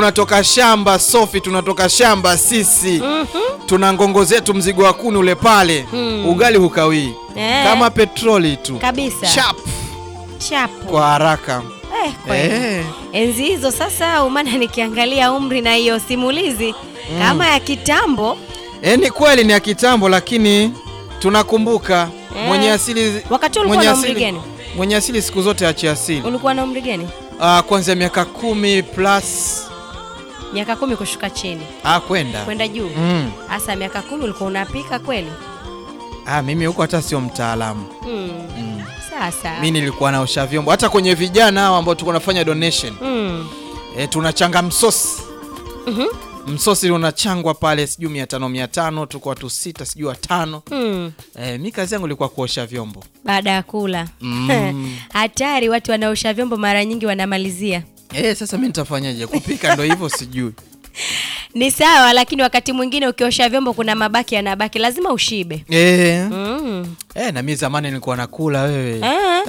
tunatoka shamba Sofi, tunatoka shamba sisi tuna ngongo zetu, mzigo wa kuni ule pale Mm. ugali hukawii Eh. kama petroli tu Kabisa. Sharp, Chapo. kwa haraka Eh, kweli. Eh. Enzi hizo sasa, umana nikiangalia umri na hiyo simulizi kama ya kitambo. Eh, ni kweli ni ya kitambo, lakini tunakumbuka Eh. mwenye asili Wakati ulikuwa mwenye na umri asili- gani? mwenye asili siku zote achi asili Ulikuwa na umri gani? Ah, kuanzia miaka kumi plus Miaka kumi kushuka chini ah, kwenda kwenda juu. mm. Hasa miaka kumi ulikuwa unapika kweli? ah, mimi huko hata sio mtaalamu Mm. mm. Sasa. mi nilikuwa naosha vyombo hata kwenye vijana hao ambao tulikuwa nafanya donation Mm. e, tunachanga msosi Mhm. msosi unachangwa pale sijui mia tano mia tano tuko watu sita sijui watano Mm. e, mi kazi yangu ilikuwa kuosha vyombo Baada ya kula Mm. hatari, watu wanaosha vyombo mara nyingi wanamalizia. e, sasa mi nitafanyaje kupika ndo hivyo sijui Ni sawa, lakini wakati mwingine ukiosha vyombo kuna mabaki yanabaki, lazima ushibe. e, Mm. e, na mi zamani nilikuwa nakula wewe Ah,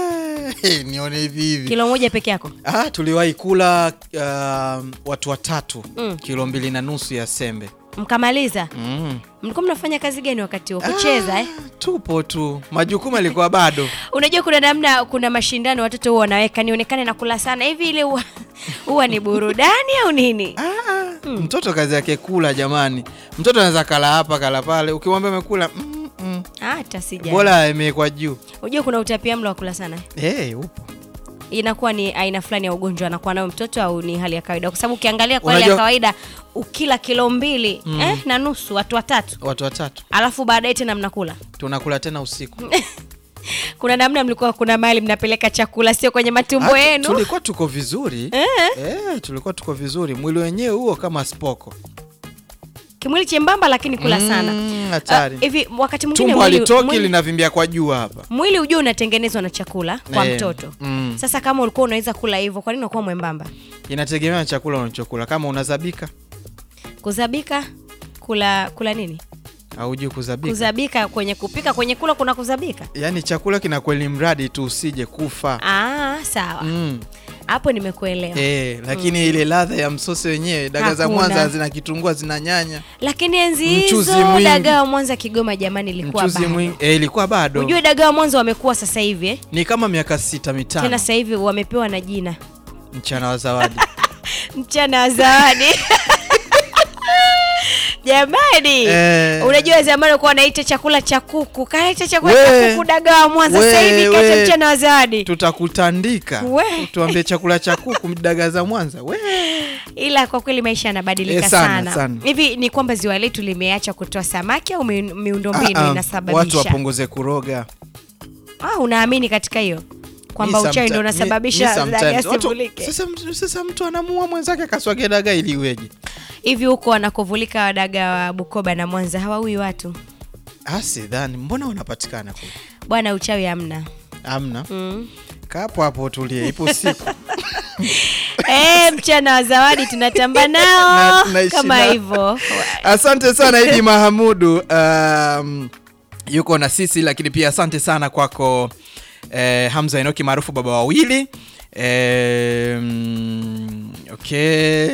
e, nione hivi hivi kilo moja peke yako. ah, tuliwahi kula uh, watu watatu Mm. kilo mbili na nusu ya sembe Mkamaliza. mm. Mlikuwa mnafanya kazi gani wakati huo? Kucheza eh? tupo tu majukumu yalikuwa bado Unajua kuna namna, kuna mashindano watoto huwa wanaweka nionekane na kula sana hivi, ile huwa huwa ni burudani au nini? Ah, mtoto kazi yake kula jamani mtoto anaweza kala hapa kala pale ukimwambia amekula mm, mm. Hata sija. bora imewekwa juu Unajua kuna utapia mlo wa kula sana. hey, upo Inakuwa ni aina fulani ya ugonjwa anakuwa nayo mtoto au ni hali ya kawaida? Kwa sababu ukiangalia kwa hali ya Unajua- kawaida ukila kilo mbili eh, na nusu watu watatu, watu watatu alafu baadaye tena mnakula tunakula tena usiku kuna namna mlikuwa kuna mahali mnapeleka chakula sio kwenye matumbo Hata yenu tulikuwa tuko vizuri Eh. Eh, tulikuwa tuko vizuri mwili wenyewe huo kama spoko kimwili chembamba lakini kula sana Mm, hatari Ah, hivi wakati mwingine tumbo mwili, halitoki mwili, linavimbia kwa juu hapa mwili ujue unatengenezwa na chakula kwa Eh, mtoto mm. sasa kama ulikuwa unaweza kula hivyo kwa nini unakuwa mwembamba inategemea na chakula unachokula kama unazabika kuzabika kula kula nini aujui kuzabika kuzabika kwenye kupika kwenye kula kuna kuzabika yaani chakula kinakweli mradi tu usije kufa ah sawa mm. hapo nimekuelewa Eh, lakini ile ladha ya msosi wenyewe daga za Hakuna. Mwanza zina kitungua zina nyanya lakini enzi Mchuzi hizo mwingi. dagaa wa mwanza kigoma jamani ilikuwa mchuzi bado mwingi eh, ilikuwa bado ujue dagaa wa mwanza wamekuwa sasa hivi eh? ni kama miaka sita mitano tena sasa hivi wamepewa na jina mchana wa zawadi mchana wa zawadi jamani Eh. unajua zamani ulikuwa wanaita chakula cha kuku kaita chakula We. cha kuku dagaa wa mwanza We, sasa hivi kaita we. mchana wa zawadi tutakutandika We. tuambie chakula cha kuku daga za Mwanza we ila kwa kweli maisha yanabadilika Eh, sana, sana sana. hivi ni kwamba ziwa letu limeacha kutoa samaki au mi- miundombinu Ah, ah, watu inasababisha wapunguze kuroga ah, unaamini katika hiyo kwamba Mi uchawi someti- ndio mi- unasababisha mi sometimes- dagaa watu- sivulike sasa, sasa mtu anamuua mwenzake akaswage daga ili iweje hivi huko wanakovulika wadaga wa bukoba na mwanza hawaui watu Ah, sidhani mbona wanapatikana kule bwana uchawi hamna amna mm. kapo hapo tulie ipo siku Eh, mchana wa zawadi tunatamba nao Na- naishi kama nao. hivyo asante sana idi mahamudu um, yuko na sisi lakini pia asante sana kwako eh, hamza enoki maarufu baba wawili eh, mm, okay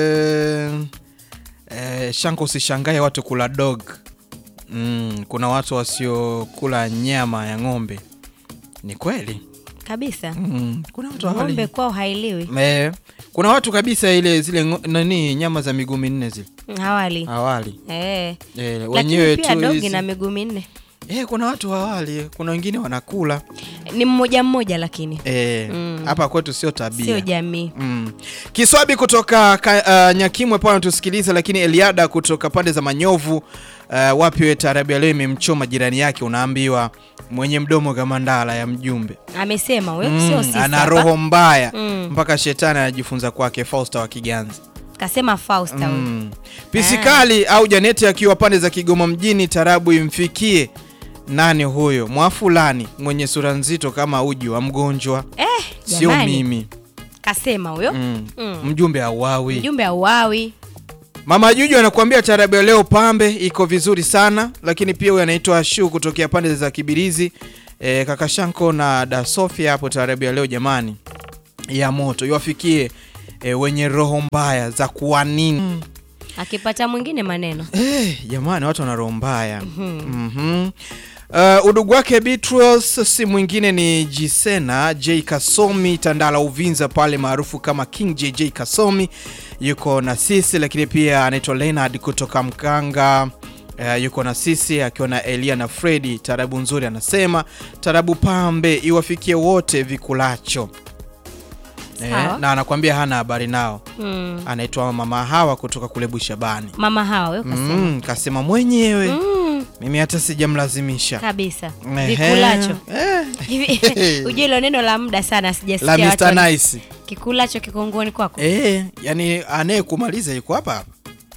eh, shanko usishangae watu kula dog mm, kuna watu wasiokula nyama ya ng'ombe ni kweli kabisa mm, kuna watu hawali- ng'ombe kwao hailiwi eh, kuna watu kabisa ile zile ngo- nani nyama za miguu minne zile Mm, hawali hawali eh. Eh, lakini wenyewe pia tu dogi hizi- na miguu minne Eh, kuna watu hawali, kuna wengine wanakula ni mmoja mmoja lakini Eh, Mm. hapa kwetu sio tabia sio jamii Mm. Kiswabi kutoka ka, uh, Nyakimwe pale anatusikiliza, lakini Eliada kutoka pande za Manyovu uh, wapi we taarabu ya leo imemchoma jirani yake, unaambiwa mwenye mdomo kama ndala ya mjumbe amesema huyo Mm, sio sisi ana hapa. roho mbaya Mm. mpaka shetani anajifunza kwake. Fausta wa Kiganza kasema Fausta huyo. mm. Pisikali au Janeti akiwa pande za Kigoma mjini, tarabu imfikie nani huyo mwafulani mwenye sura nzito kama uji wa mgonjwa, eh, sio jamani, mimi kasema huyo mm. Mm. mjumbe auawi. mjumbe auawi Mama Juju anakuambia tarabu ya leo pambe iko vizuri sana, lakini pia huyu anaitwa Shu kutokea pande za Kibirizi. E, kaka Shanko na da Sofia hapo tarabu ya leo jamani, ya moto iwafikie e, wenye roho mbaya za kuwanini akipata mwingine maneno Eh, jamani watu wana roho mbaya Mhm. Uh, udugu wake Beatrice si mwingine ni Jisena J Kasomi Tandala Uvinza pale maarufu kama King JJ Kasomi yuko na sisi, lakini pia anaitwa Leonard kutoka Mkanga uh, yuko na sisi akiwa na Elia na Fredi. Tarabu nzuri anasema tarabu pambe iwafikie wote vikulacho eh, Sawa. na anakuambia hana habari nao. mm. Anaitwa Mama Hawa kutoka kule Bushabani. mama hawa wewe kasema Mm, kasema mwenyewe mm. mimi hata sijamlazimisha kabisa Ehe. vikulacho Eh, hivi ujue hilo neno la muda sana la sijasikia watu Mr. wana- Nice kikulacho kikongoni kwako eh, yani anayekumaliza yuko hapa hapa.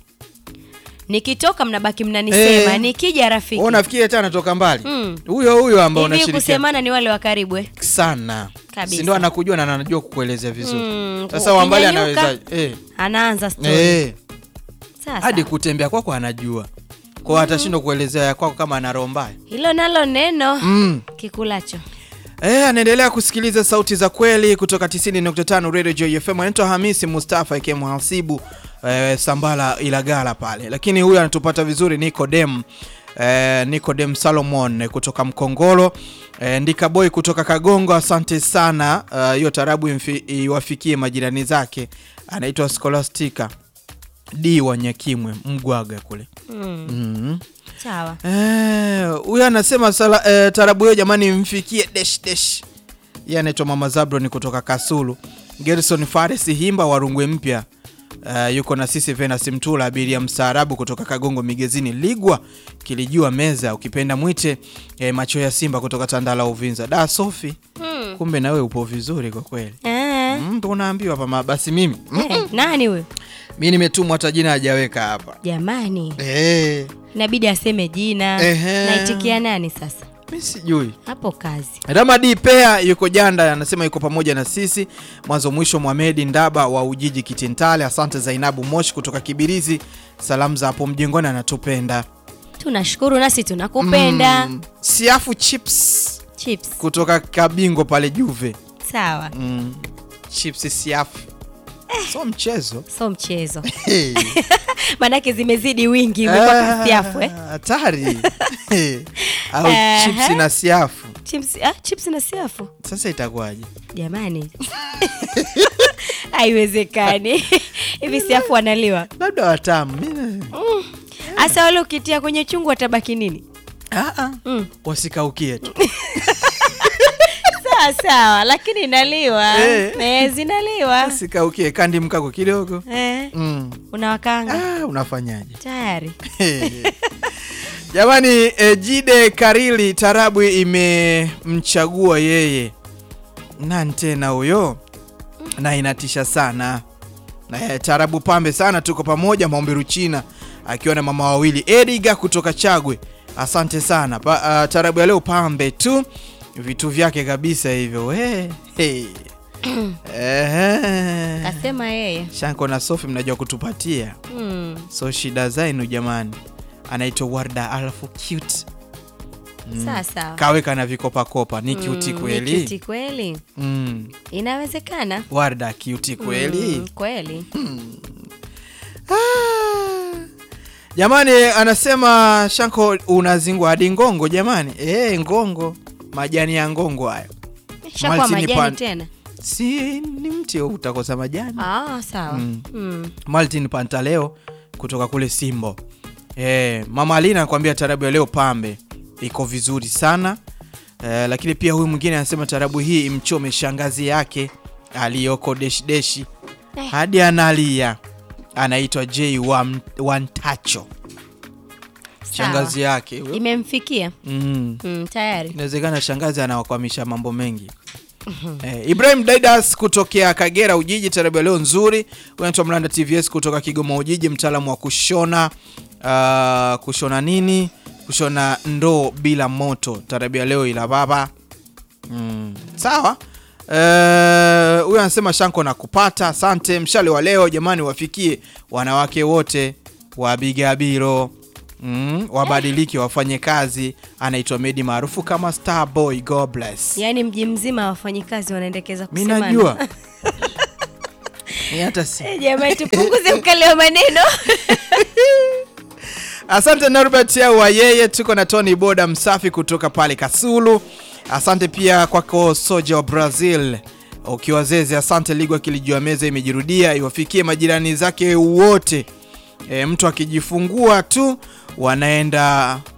nikitoka mnabaki mnanisema Eh. nikija rafiki Wewe unafikiri hata anatoka mbali Mm. huyo huyo ambao hivi unashirikiana kusemana ni wale wa karibu eh? sana, Kabisa. si ndio? Anakujua na anajua kukuelezea vizuri. Mm, Sasa wambali ukinyanyuka, anaweza eh, anaanza story eh, sasa hadi kutembea kwako anajua kwao, atashindwa kuelezea ya kwako kama ana roho mbaya hilo nalo neno mm. kikulacho Eh, anaendelea kusikiliza sauti za kweli kutoka 90.5 Radio Joy FM. Anaitwa Hamisi Mustafa aka Mhasibu eh, Sambala Ilagala pale, lakini huyu anatupata vizuri Nicodem eh, Nicodem Salomon eh, kutoka Mkongolo eh, Ndika Boy kutoka Kagongo. Asante sana eh, hiyo tarabu imfi- iwafikie majirani zake. Anaitwa Scholastica D wa Nyakimwe Mgwaga kule mm. mm. sawa Eh, huyu anasema sala, eh, tarabu hiyo jamani mfikie desh desh. Yeye anaitwa Mama Zabron kutoka Kasulu. Gerson Fares Himba wa Rungwe Mpya. Uh, yuko na sisi Venus Mtula abiria mstaarabu kutoka Kagongo Migezini Ligwa kilijua meza ukipenda mwite eh, macho ya Simba kutoka Tandala Uvinza. Da Sofi, mm. kumbe nawe upo vizuri kwa kweli. ah. Mm, ndo unaambiwa hapa basi mimi. Mm, eh, nani huyo mimi nimetumwa hata jina hajaweka hapa. jamani Eh, inabidi aseme jina Ehe. naitikia nani sasa mimi sijui. hapo kazi Ramadi Pea yuko Janda, anasema yuko pamoja na sisi mwanzo mwisho. Mohamedi Ndaba wa Ujiji Kitintale, asante. Zainabu Moshi kutoka Kibirizi, salamu za hapo mjengoni, anatupenda. tunashukuru nasi tunakupenda Mm, Siafu Chips chips kutoka Kabingo pale Juve. sawa Mm, chips siafu so mchezo so mchezo Hey. maanake zimezidi wingi imekuwa Ah, kasiafu eh? hatari Hey. au Aha. chips na siafu chips, ah, chips na siafu sasa itakuwaje? jamani haiwezekani hivi siafu wanaliwa Labda watamu Mimi- hasa wale ukitia kwenye chungu watabaki nini Ah, ah. mm. wasikaukie tu sawa sawa lakini inaliwa Eh. eh, zinaliwa wasikaukie kandi mkako kidogo eh, mm. unawakanga ah, unafanyaje tayari jamani eh, jide karili tarabu imemchagua yeye nani tena huyo na inatisha sana na eh, tarabu pambe sana tuko pamoja maombi ruchina akiwa na mama wawili ediga kutoka chagwe asante sana pa, uh, tarabu ya leo pambe tu vitu vyake kabisa hivyo we hey. Ehe. kasema yeye shanko na sofi mnajua kutupatia mm. so shida zainu jamani anaitwa warda alafu cute sawa sawa kaweka na vikopakopa ni cute Mm, ni kweli cute kweli mm. inawezekana warda cute kweli mm, kweli Ah. jamani anasema shanko unazingwa hadi ngongo jamani e, ngongo majani ya ngongo hayo shakuwa Maltini majani pan- tena si ni mti utakosa majani ah, sawa Mm. mm. Martin Pantaleo kutoka kule Simbo. E, mama Alina anakuambia tarabu ya leo pambe iko vizuri sana e, lakini pia huyu mwingine anasema tarabu hii imchome shangazi yake aliyoko deshi deshi Eh. hadi analia. Anaitwa J Wan- Wantacho, shangazi yake huyo. imemfikia mm. mm, tayari Inawezekana shangazi anawakwamisha mambo mengi. Eh, Ibrahim Daidas kutokea Kagera Ujiji, tarabu ya leo nzuri. Unaitwa Mlanda TVS kutoka Kigoma Ujiji, mtaalamu wa kushona uh, kushona nini? Kushona ndoo bila moto, tarabu ya leo ila baba. Mm, sawa. Eh, huyu anasema shanko na kupata. Asante. Mshale wa leo jamani, wafikie wanawake wote wa Bigabiro. Mm, wabadilike wafanye kazi. Anaitwa Medi maarufu kama Starboy. God bless. yaani mji mzima wafanyikazi wanaendekeza Mi kusemana. najua Ni hata si Eh, Jamani, tupunguze ukali wa maneno. Asante Norbert wa yeye, tuko na Tony Boda msafi kutoka pale Kasulu. Asante pia kwako Soja wa Brazil ukiwa Zeze. Asante Ligwa kilijua meza imejirudia, iwafikie majirani zake wote. E, mtu akijifungua tu wanaenda